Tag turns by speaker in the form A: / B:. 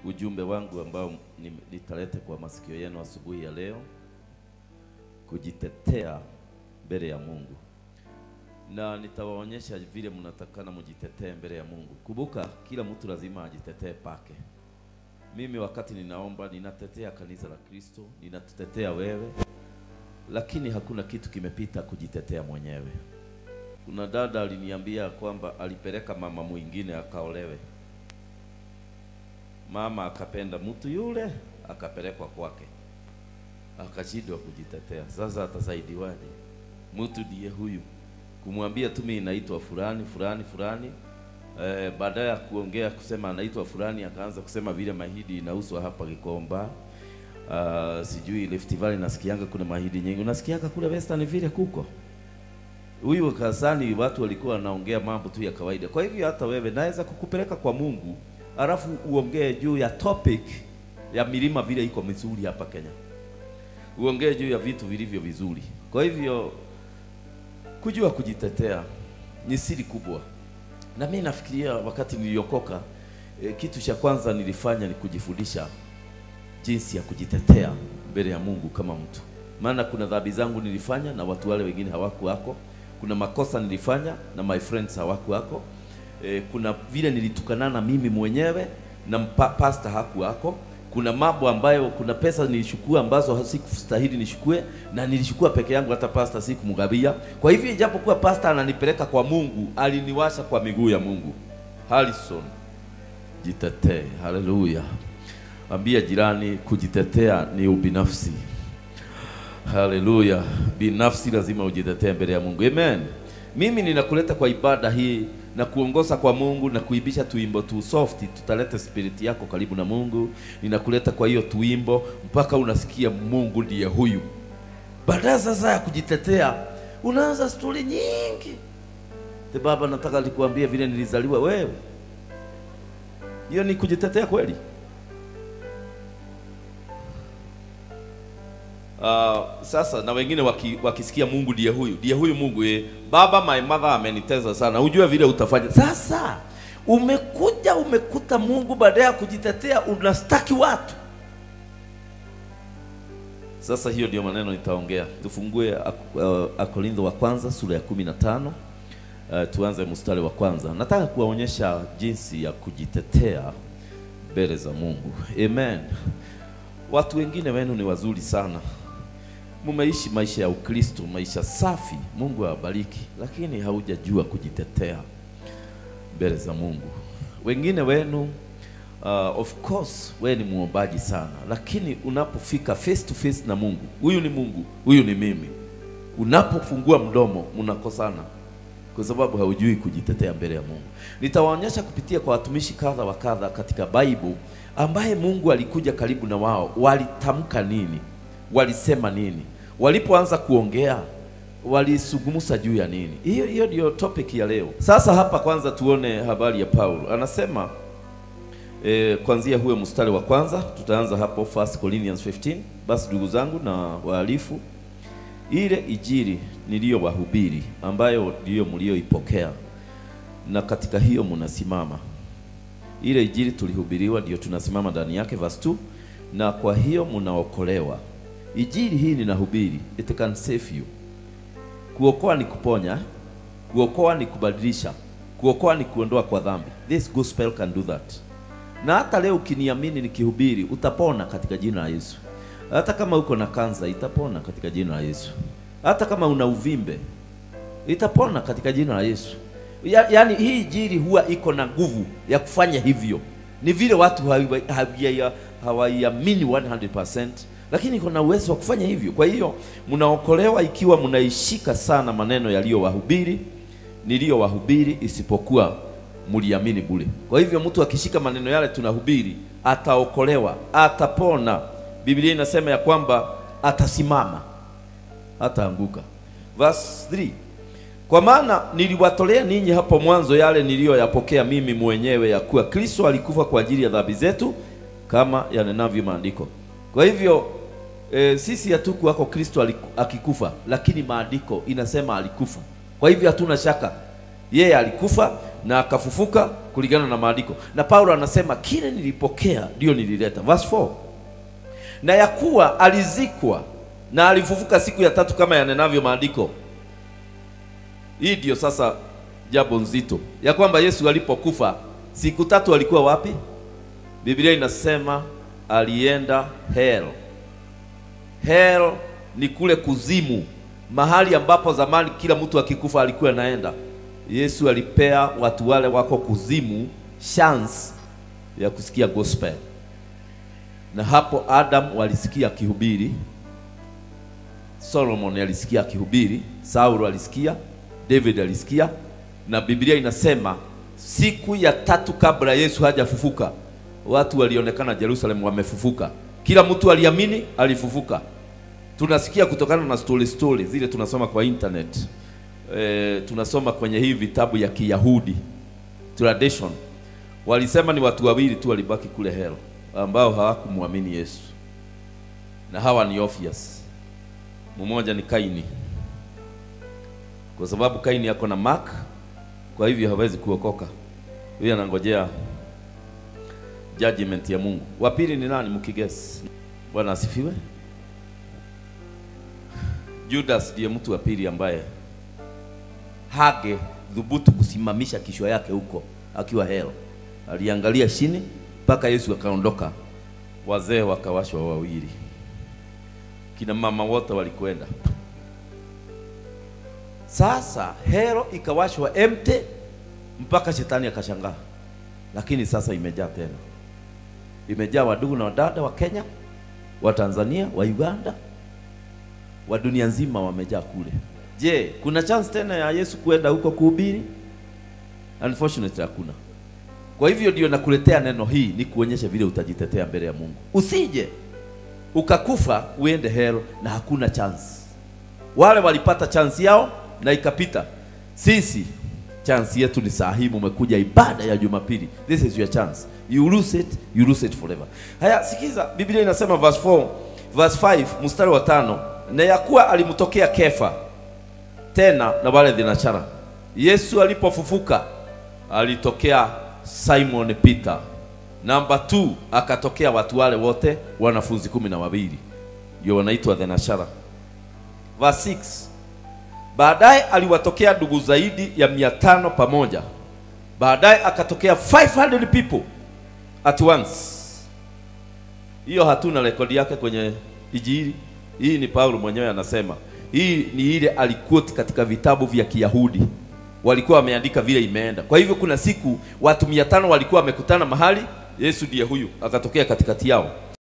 A: ujumbe wangu ambao ni- nitalete kwa masikio yenu asubuhi ya leo, kujitetea mbele ya Mungu, na nitawaonyesha vile mnatakana mjitetee mbele ya Mungu. Kumbuka, kila mtu lazima ajitetee pake. Mimi wakati ninaomba, ninatetea kanisa la Kristo, ninatetea wewe, lakini hakuna kitu kimepita kujitetea mwenyewe. Kuna dada aliniambia kwamba alipeleka mama mwingine akaolewe mama akapenda mtu yule akapelekwa kwake, akashindwa kujitetea. Sasa atasaidiwaje? Mtu ndiye huyu, kumwambia tu mimi naitwa fulani fulani fulani. Eh, baadaye ya kuongea kusema anaitwa fulani, akaanza kusema vile mahidi inauswa hapa Gikomba. Uh, sijui Rift Valley nasikianga kuna mahidi nyingi, unasikianga kule Western vile kuko huyu kasani, watu walikuwa wanaongea mambo tu ya kawaida. Kwa hivyo hata wewe naweza kukupeleka kwa Mungu alafu uongee juu ya topic ya milima vile iko mizuri hapa Kenya, uongee juu ya vitu vilivyo vizuri. Kwa hivyo kujua kujitetea ni siri kubwa, na mimi nafikiria wakati niliokoka, e, kitu cha kwanza nilifanya ni kujifundisha jinsi ya kujitetea mbele ya Mungu kama mtu, maana kuna dhambi zangu nilifanya na watu wale wengine hawakuwako. Kuna makosa nilifanya na my friends hawakuwako. E, kuna vile nilitukanana mimi mwenyewe na mpa, pastor hakuwako. Kuna mambo ambayo, kuna pesa nilishukua ambazo sikustahili nishukue, na nilishukua peke yangu, hata pastor sikumgawia. Kwa hivyo ijapokuwa pastor ananipeleka kwa Mungu, aliniwasha kwa miguu ya Mungu. Harrison, jitetee. Haleluya! Ambia jirani, kujitetea ni ubinafsi. Haleluya! Binafsi lazima ujitetee mbele ya Mungu. Amen. Mimi ninakuleta kwa ibada hii na kuongoza kwa Mungu na kuibisha tuimbo tu soft, tutaleta spirit yako karibu na Mungu. Ninakuleta kwa hiyo tuimbo mpaka unasikia Mungu ndiye huyu. Baadaye sasa ya kujitetea, unaanza stori nyingi. Te baba, nataka nikuambie vile nilizaliwa wewe. Hiyo ni kujitetea kweli? Uh, sasa na wengine waki, wakisikia Mungu ndiye huyu ndiye huyu Mungu eh, baba my mother ameniteza sana, ujue vile utafanya. Sasa umekuja umekuta Mungu, baada ya kujitetea unastaki watu. Sasa hiyo ndio maneno nitaongea. Tufungue uh, Akorintho wa kwanza sura ya kumi na tano uh, tuanze mstari wa kwanza. Nataka kuwaonyesha jinsi ya kujitetea mbele za Mungu. Amen. Watu wengine wenu ni wazuri sana, mumeishi maisha ya Ukristo, maisha safi, Mungu awabariki, lakini haujajua kujitetea mbele za Mungu. Wengine wenu uh, of course wewe ni muombaji sana, lakini unapofika face to face na Mungu, huyu ni Mungu, huyu ni mimi, unapofungua mdomo mnakosana kwa sababu haujui kujitetea mbele ya Mungu. Nitawaonyesha kupitia kwa watumishi kadha wa kadha katika Bible ambaye Mungu alikuja karibu na wao, walitamka nini, walisema nini, walipoanza kuongea walisungumza juu ya nini. Hiyo hiyo ndio topic ya leo. Sasa hapa kwanza tuone habari ya Paulo, anasema e, kuanzia huyo mstari wa kwanza, tutaanza hapo 1 Corinthians 15. Basi ndugu zangu na wahalifu, ile ijiri niliyowahubiri ambayo ndiyo mlioipokea na katika hiyo mnasimama ile injili tulihubiriwa ndio tunasimama ndani yake, verse 2. Na kwa hiyo mnaokolewa. Injili hii ninahubiri, it can save you. Kuokoa ni kuponya, kuokoa ni kubadilisha, kuokoa ni kuondoa kwa dhambi. This gospel can do that. Na hata leo ukiniamini nikihubiri, utapona katika jina la Yesu. Hata kama uko na kansa, itapona katika jina la Yesu. Hata kama una uvimbe, itapona katika jina la Yesu. Ya, yaani hii injili huwa iko na nguvu ya kufanya hivyo. Ni vile watu hawaiamini 100%, lakini iko na uwezo wa kufanya hivyo. Kwa hiyo mnaokolewa ikiwa mnaishika sana maneno yaliyowahubiri niliyowahubiri, isipokuwa mliamini bure. Kwa hivyo mtu akishika maneno yale tunahubiri, ataokolewa, atapona. Biblia inasema ya kwamba atasimama, hataanguka. Verse 3 kwa maana niliwatolea ninyi hapo mwanzo yale niliyoyapokea mimi mwenyewe, ya kuwa Kristo alikufa kwa ajili ya dhambi zetu kama yanenavyo maandiko. Kwa hivyo e, sisi hatukuwako Kristo akikufa, lakini maandiko inasema alikufa. Kwa hivyo hatuna shaka, yeye alikufa na akafufuka kulingana na maandiko. Na Paulo anasema kile nilipokea ndio nilileta. Verse 4. Na ya kuwa alizikwa na alifufuka siku ya tatu kama yanenavyo maandiko. Hii ndio sasa jambo nzito ya kwamba Yesu alipokufa siku tatu alikuwa wapi? Biblia inasema alienda hell. Hell ni kule kuzimu, mahali ambapo zamani kila mtu akikufa alikuwa anaenda. Yesu alipea watu wale wako kuzimu chance ya kusikia gospel, na hapo Adam walisikia akihubiri, Solomon alisikia akihubiri, Saulo alisikia, David alisikia, na Biblia inasema siku ya tatu kabla Yesu hajafufuka watu walionekana Jerusalem wamefufuka. Kila mtu aliamini alifufuka. Tunasikia kutokana na story story zile tunasoma kwa internet e, tunasoma kwenye hii vitabu ya Kiyahudi tradition, walisema ni watu wawili tu walibaki kule hell ambao hawakumwamini Yesu, na hawa ni obvious. Mmoja ni Kaini, kwa sababu Kaini yako na mark, kwa hivyo hawezi kuokoka. Huyo anangojea judgment ya Mungu. Wa pili ni nani mkigesi? Bwana asifiwe. Judas ndiye mtu wa pili ambaye hage dhubutu kusimamisha kichwa yake huko akiwa hell. Aliangalia chini mpaka Yesu akaondoka, wazee wakawashwa wawili, kina mama wote walikwenda. Sasa hell ikawashwa empty mpaka shetani akashangaa, lakini sasa imejaa tena imejaa wadugu na wadada wa Kenya, wa Tanzania, wa Uganda, wa dunia nzima wamejaa kule. Je, kuna chance tena ya Yesu kuenda huko kuhubiri? Unfortunately hakuna. Kwa hivyo ndio nakuletea neno hii ni kuonyesha vile utajitetea mbele ya Mungu. Usije ukakufa uende hell na hakuna chance. Wale walipata chance yao na ikapita. Sisi chance yetu ni saa hii, mumekuja ibada ya Jumapili. This is your chance. You lose it, you lose it forever. Haya, sikiza, Biblia inasema verse 4, verse 5, mstari wa tano, na ya kuwa alimtokea Kefa tena na wale thenashara. Yesu alipofufuka alitokea Simon Peter. Namba 2 akatokea watu wale wote wanafunzi kumi na wawili ndio wanaitwa thenashara. Verse 6 Baadaye aliwatokea ndugu zaidi ya mia tano pamoja. Baadaye akatokea 500 people at once. Hiyo hatuna rekodi yake kwenye Injili. Hii ni Paulo mwenyewe anasema. Hii ni ile alikuti katika vitabu vya Kiyahudi, walikuwa wameandika vile imeenda. Kwa hivyo kuna siku watu mia tano walikuwa wamekutana mahali, Yesu ndiye huyu akatokea katikati yao.